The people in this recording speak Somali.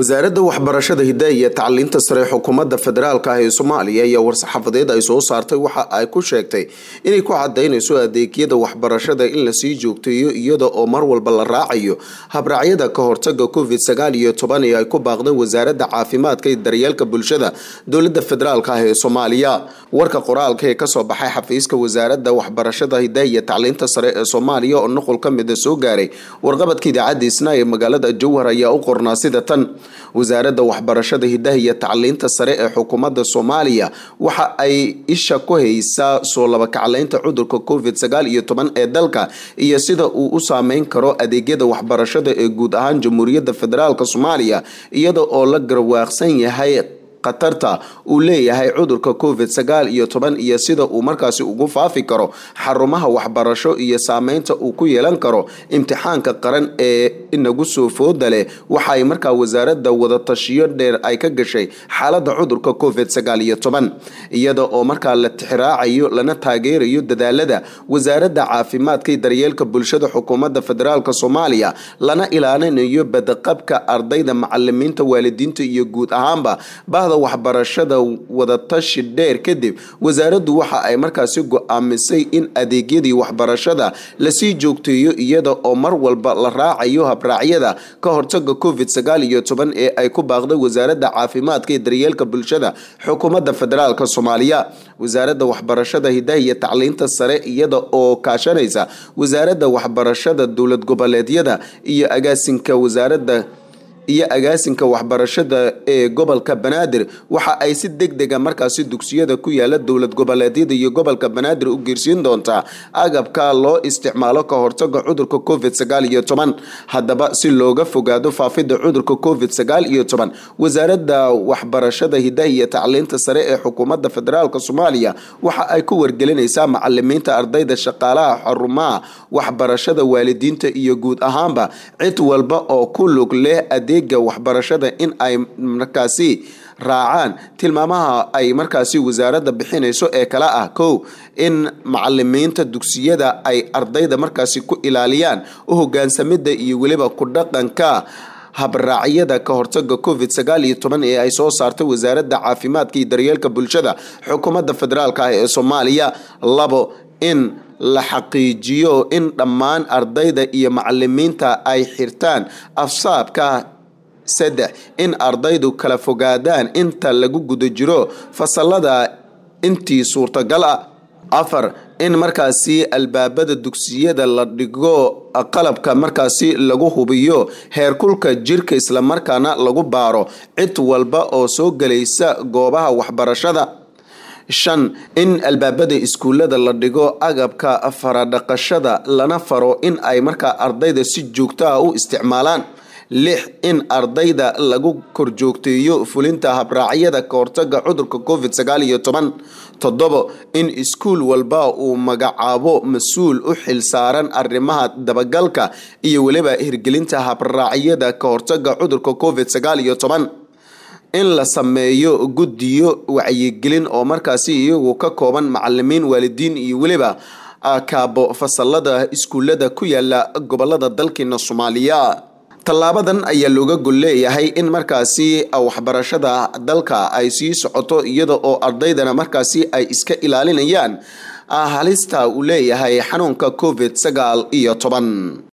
wasaaradda waxbarashada hidaha iyo tacliinta sare xukuumadda federaalk ah ee soomaaliya ayaa war-saxaafadeed ay soo saartay waxa ay ku sheegtay inay ku cadaynayso adeegyada waxbarashada in lasii joogteeyo iyada oo mar walba la raacayo habraacyada ka hortaga covid sagaal iyo toban ee ay ku baaqdeen wasaaradda caafimaadka iyo daryeelka bulshada dowladda federaalk ah ee soomaaliya warka qoraalka ee kasoo baxay xafiiska wasaaradda waxbarashada hidaha iyo tacliinta sare ee soomaaliya oo nuqul ka mida soo gaaray warqabadka idaacadda isna ee magaalada jowhar ayaa u qornaa sida tan wasaaradda waxbarashada hidaha iyo tacliinta sare ee xukuumadda soomaaliya waxa ay isha ku haysaa soo labakacleynta cudurka covid sagaal iyo toban ee dalka iyo sida uu u saameyn karo adeegyada waxbarashada ee guud ahaan jamhuuriyadda federaalk soomaaliya iyada oo la garwaaqsan yahay khatarta uu leeyahay cudurka covid sagaal iyo toban iyo sida uu markaasi ugu faafi karo xarumaha waxbarasho iyo saameynta uu ku yeelan karo imtixaanka qaran ee inagu soo fooda leh waxaay markaa wasaaradda wadatashiyo dheer ay ka gashay xaaladda cudurka covid sagaal iyo toban iyada oo markaa la tixraacayo lana taageerayo dadaalada wasaaradda caafimaadka iyo daryeelka bulshada xukuumadda federaalk soomaaliya lana ilaalinayo badaqabka ardayda macalimiinta waalidiinta iyo guud ahaanba bahda waxbarashada wadatashi dheer kadib wasaaraddu waxa ay markaasi go-aamisay in adeegyadii waxbarashada lasii joogteeyo iyada oo mar walba la raacayo habraacyada ka hortaga covid sagaal iyo toban ee ay ku baaqday wasaaradda caafimaadka iyo daryeelka bulshada xukuumadda federaalk soomaaliya wasaaradda waxbarashada hidaha iyo tacliinta sare iyada oo kaashanaysa wasaaradda waxbarashada dowlad goboleedyada iyo agaasinka wasaaradda iyo agaasinka waxbarashada ee gobolka banaadir waxa ay si deg dega markaasi dugsiyada ku yaala dowlad goboleedyada iyo gobolka banaadir u geersiin doontaa agabka loo isticmaalo ka hortaga cudurka covid sagaal iyo toban haddaba si looga fogaado faafidda cudurka covid sagaal iyo toban wasaaradda waxbarashada hidaha iyo tacliinta sare ee xukuumadda federaalk soomaaliya waxa ay ku wargelinaysaa macalimiinta ardayda shaqaalaha xarumaha waxbarashada waalidiinta iyo guud ahaanba cid walba oo ku lug leh adeega waxbarashada in ay markaasi raacaan tilmaamaha ay markaasi wasaaradda bixinayso ee kale ah kow in macalimiinta dugsiyada ay ardayda markaasi ku ilaaliyaan u hogaansamida iyo weliba ku dhaqanka habraacyada ka hortaga covid sagaal iyo toban ee ay soo saartay wasaaradda caafimaadka iyo daryeelka bulshada xukuumadda federaalk ah ee soomaaliya labo in la xaqiijiyo in dhammaan ardayda iyo macalimiinta ay xirtaan afsaabka saddex in ardaydu kala fogaadaan inta lagu guda jiro fasalada intii suurtagal ah afar in markaasi albaabada dugsiyada la dhigo qalabka markaasi lagu hubiyo heerkulka jirka islamarkaana lagu baaro cid walba oo soo gelaysa goobaha waxbarashada shan in albaabada iskuullada la dhigo agabka faradhaqashada lana faro in ay markaa ardayda si joogto ah u isticmaalaan lix in ardayda lagu korjoogteeyo fulinta habraacyada ka hortaga cudurka covid sagaal iyo toban toddobo in iskuul walba uu magacaabo mas-uul u xil saaran arrimaha dabagalka iyo weliba hirgelinta habraacyada ka hortaga cudurka covid sagaal iyo toban in la sameeyo guddiyo wacyigelin oo markaasi iyagu ka kooban macalimiin waalidiin iyo weliba kaabo fasalada iskuullada ku yaala gobolada dalkeena soomaaliya tallaabadan ayaa looga gol leeyahay in markaasi waxbarashada dalka ay sii socoto iyada oo ardaydana markaasi ay iska ilaalinayaan halista uu leeyahay xanuunka covid sagaal iyo toban